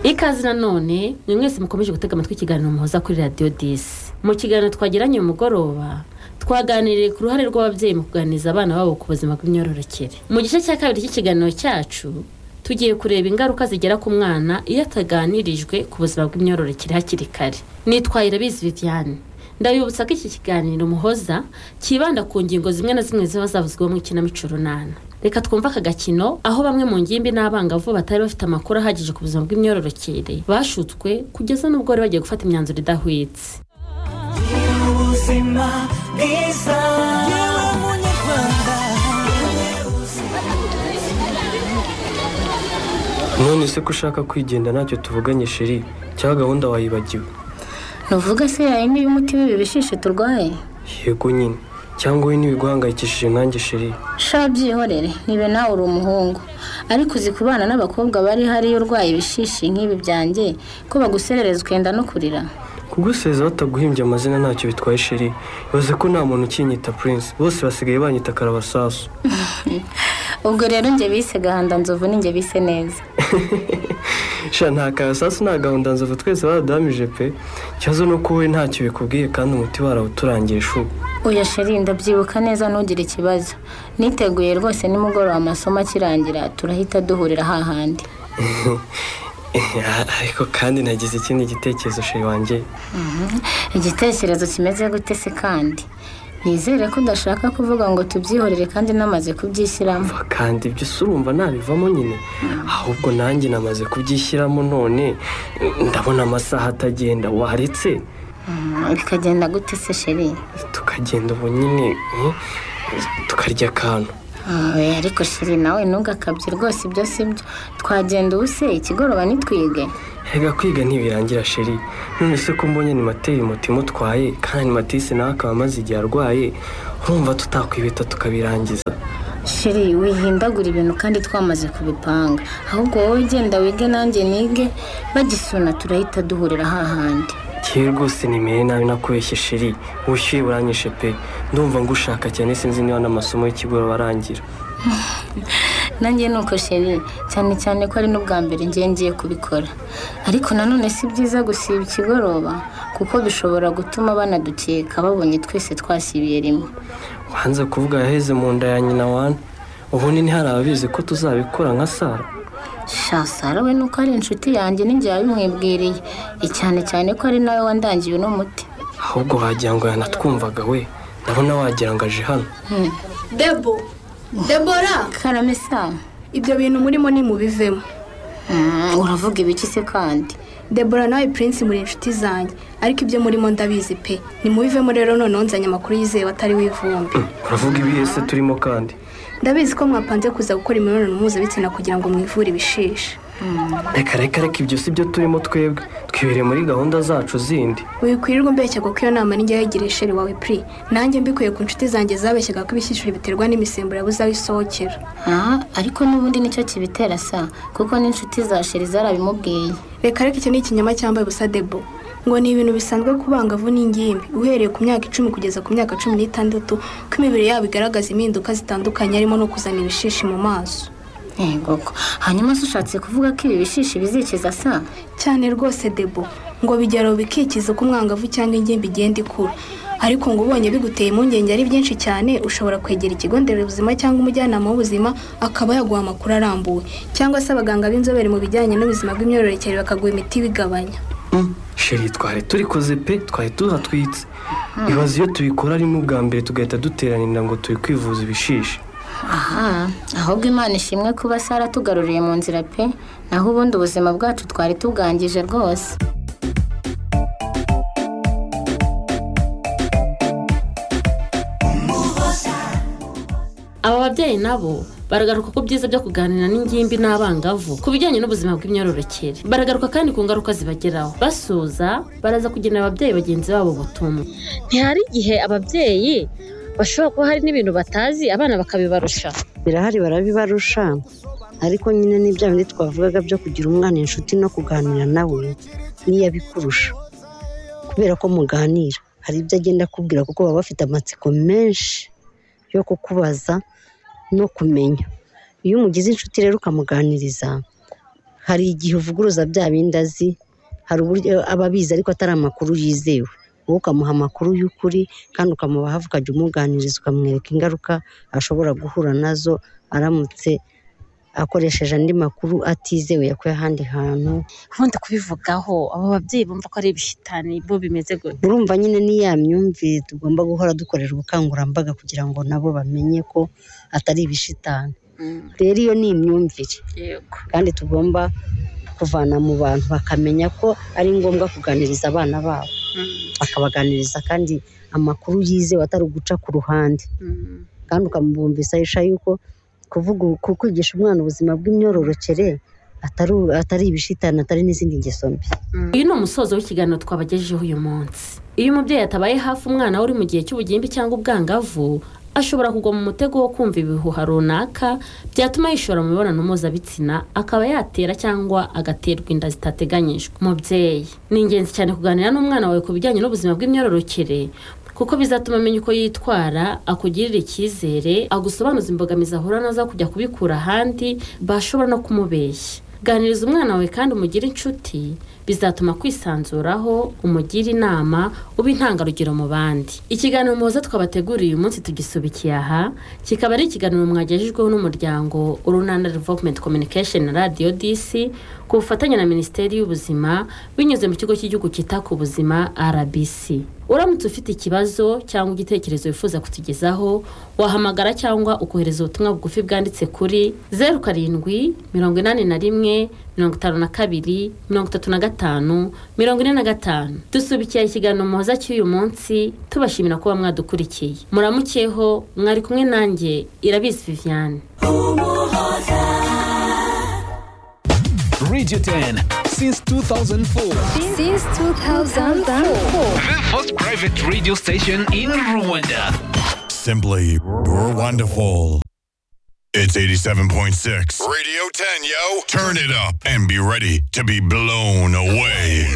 ikaze nanone ni mwese mukomeje gutega amatwi ikiganiro muhoza kuri radiyo disi mu kiganiro twagiranye mugoroba twaganiriye ku ruhare rw'ababyeyi mu kuganiriza abana babo ku buzima bw'imyororokere mu gice cya kabiri cy'ikiganiro cyacu tugiye kureba ingaruka zigera ku mwana iyo ataganirijwe ku buzima bw'imyororokere hakiri kare nitwaye irabizi viviane ndabibutsa ko iki kiganiro muhoza kibanda ku ngingo zimwe na zimwe ziba zavuzweho mu ikinamico runana reka twumve aka gakino aho bamwe mu ngimbi n'abangavu batari bafite amakuru ahagije ku buzima bw'imyororokere bashutswe kugeza n'ubwo bari bagiye gufata imyanzuro idahwitse gira ubuzima bwiza yewe munyarwanda none se ko ushaka kwigenda ntacyo tuvuganye sheri cyangwa gahunda wayibagiwe ntuvuga se yawe niba umuti w'ibi bishishi turwaye yego nyine cyangwa we ntibiguhangayikishije nkanjye sheri sha byihorere niba nawe uri umuhungu ariko uzi kubana n'abakobwa bari hariyo urwaye ibishishi nk'ibi byanjye ko baguserereza ukenda no kurira kuguseza bataguhimbye amazina ntacyo bitwaye sheri ibaze ko nta muntu ukinyita prince bose basigaye banyita karabasasu ubwo rero njye bise gahanda nzovu njye bise neza sha nta karabasasu nta gahunda nzovu twese baradamije pe ikibazo ni uko wowe ntacyo bikubwiye kandi umuti warawuturangiye shu oya sheri ndabyibuka neza ntugire ikibazo niteguye rwose nimugoroba amasomo akirangira turahita duhurira hahandi ariko kandi nagize ikindi gitekerezo sheri wanjye igitekerezo kimeze gute se kandi nizere ko udashaka kuvuga ngo tubyihorere kandi namaze kubyishyiramo Umva kandi ibyo se urumva nabivamo nyine ahubwo nanjye namaze kubyishyiramo none ndabona amasaha atagenda waretse Mm, bikagenda gute se sheri tukagenda ubu nyine mm, tukarya akantu Oya, ariko shiri nawe ntugakabye rwose ibyo si byo twagenda ubuse ikigoroba nitwige Erega kwiga ntibirangira sheri none se ko mbonye animateri umutima utwaye kandi animatisi nawe akaba amaze igihe arwaye urumva tutakwibita tukabirangiza shiri wihindagura ibintu kandi twamaze kubipanga ahubwo wowe genda wige nanjye nige bagisuna turahita duhurira hahandi yewe rwose nimere nabi nakubeshye sheri ubushyuhe buranyishe pe ndumva ngushaka cyane sinzi niba n'amasomo y'ikigoroba arangira nanjye ni uko sheri cyane cyane ko ari n'ubwa mbere ngiye ngiye kubikora ariko nanone si byiza gusiba ikigoroba kuko bishobora gutuma banadukeka babonye twese twasibiye rimwe wanze kuvuga yaheze mu nda ya nyina wana ubu ni hari ababizi ko tuzabikora nka sara shasara we nuko ari inshuti yanjye n'ingihe yabimwibwiriye cyane cyane ko ari nawe wandangiye uno muti ahubwo wagira ngo yanatwumvaga we ndabona wagira ngo aje hano debo debora karame sa ibyo bintu murimo ni mubivemo Mm, uravuga ibiki se kandi debora nawe prince muri inshuti zanjye ariko ibyo murimo ndabizi pe nimubivemo rero noneho nzanye amakuru yizewe atari w'ivumbi uravuga ibihe se turimo kandi ndabizi ko mwapanze kuza gukora imibonano mpuzabitsina kugira ngo mwivure ibishishi reka reka reka ibyo si byo turimo twebwe twibere muri gahunda zacu zindi wikwirirwa umbeshyaga ko iyo nama nijya yegireye sheri wawe pri nanjye mbikuye ku nshuti zanjye zabeshyaga ko ibishyishuri biterwa n'imisemburo yabuze aho isohokera aha ariko n'ubundi nicyo kibitera sa kuko n'inshuti za sheri zarabimubwiye reka reka icyo ni ikinyoma cyambaye ubusa debo ngo ni ibintu bisanzwe ku bangavu n'ingimbi uhereye ku myaka icumi kugeza ku myaka cumi n'itandatu ko imibiri yabo igaragaza impinduka zitandukanye harimo no kuzana ibishishi mu maso yego ko. hanyuma se ushatse kuvuga ko ibi bishishi bizikiza sa cyane rwose debo ngo bigeraho bikikiza uko umwangavu cyangwa ingimbi igenda ikura ariko ngo ubonye biguteye impungenge ari byinshi cyane ushobora kwegera ikigo nderabuzima cyangwa umujyanama w'ubuzima akaba yaguha amakuru arambuye cyangwa se abaganga b'inzobere mu bijyanye n'ubuzima bw'imyororokere bakaguha imiti ibigabanya sheri twari turikoze pe twari tuhatwitse ibaze iyo tubikora ari n'ubwa mbere tugahita duteranira ngo turi kwivuza ibishishi aha ahubwo imana ishimwe kuba sara tugaruriye mu nzira pe naho ubundi ubuzima bwacu twari tubwangije rwose aba babyeyi nabo baragaruka ku byiza byo kuganira n'ingimbi n'abangavu ku bijyanye n'ubuzima bw'imyororokere baragaruka kandi ku ngaruka zibageraho basuza baraza kugenera ababyeyi bagenzi babo ubutumwa ntihari igihe ababyeyi bashobora kuba hari n'ibintu batazi abana bakabibarusha birahari barabibarusha ariko nyine ni bya bindi twavugaga byo kugira umwana inshuti no kuganira nawe niyo abikurusha kubera ko muganira hari ibyo agenda akubwira kuko baba bafite amatsiko menshi yo kukubaza no kumenya iyo umugize inshuti rero ukamuganiriza hari igihe uvuguruza bya bindi azi hari uburyo aba abizi ariko atari amakuru yizewe wowe ukamuha amakuru y'ukuri kandi ukamuba hafi ukajya umuganiriza ukamwereka ingaruka ashobora guhura nazo aramutse akoresheje andi makuru atizewe yakuye ahandi hantu ubundi kubivugaho abo babyeyi bumva ko ari ibishitani bo bimeze gutya urumva nyine ni ya myumvire tugomba guhora dukorera ubukangurambaga kugira ngo nabo bamenye ko atari ibishitani rero iyo ni imyumvire yego kandi tugomba kuvana mu bantu bakamenya ko ari ngombwa kuganiriza abana babo bakabaganiriza kandi amakuru yizewe atari uguca ku ruhande kandi ukamubumvisha yuko kuvuga ku kwigisha umwana ubuzima bw'imyororokere atari atari ibishitani atari n'izindi ngeso mbi uyu ni umusozo w'ikiganiro twabagejejeho uyu munsi iyo umubyeyi atabaye hafi umwana we uri mu gihe cy'ubugimbi cyangwa ubwangavu ashobora kugwa mu mutego wo kumva ibihuha runaka byatuma yishora mu mibonano mpuzabitsina akaba yatera cyangwa agaterwa inda zitateganyijwe umubyeyi ni ingenzi cyane kuganira n'umwana wawe ku bijyanye n'ubuzima bw'imyororokere kuko bizatuma amenya uko yitwara akugirira icyizere agusobanuza imbogamizi ahura nazo aho kujya kubikura ahandi bashobora no kumubeshya ganiriza umwana wawe kandi umugire inshuti bizatuma kwisanzuraho umugira inama uba intangarugero mu bandi ikiganiro muhoza twabateguriye uyu munsi tugisubikiye aha kikaba ari ikiganiro mwagejejweho n'umuryango urunana development communication na radio dc ku bufatanye na minisiteri y'ubuzima binyuze mu kigo cy'igihugu cyita ku buzima rbc uramutse ufite ikibazo cyangwa igitekerezo wifuza kutugezaho wahamagara cyangwa ukohereza ubutumwa bugufi bwanditse kuri zeru karindwi mirongo inani na rimwe mirongo itanu na kabiri mirongo itatu na gatanu mirongo ine na gatanu dusubikiye ikiganiro muhoza cy'uyu munsi tubashimira kuba mwadukurikiye muramukeho mwari kumwe nanjye irabizi viviane Radio 10 since 2004. Since 2004. The first private radio station in Rwanda. Simply we're wonderful. It's 87.6. Radio 10, yo. Turn it up and be ready to be blown away.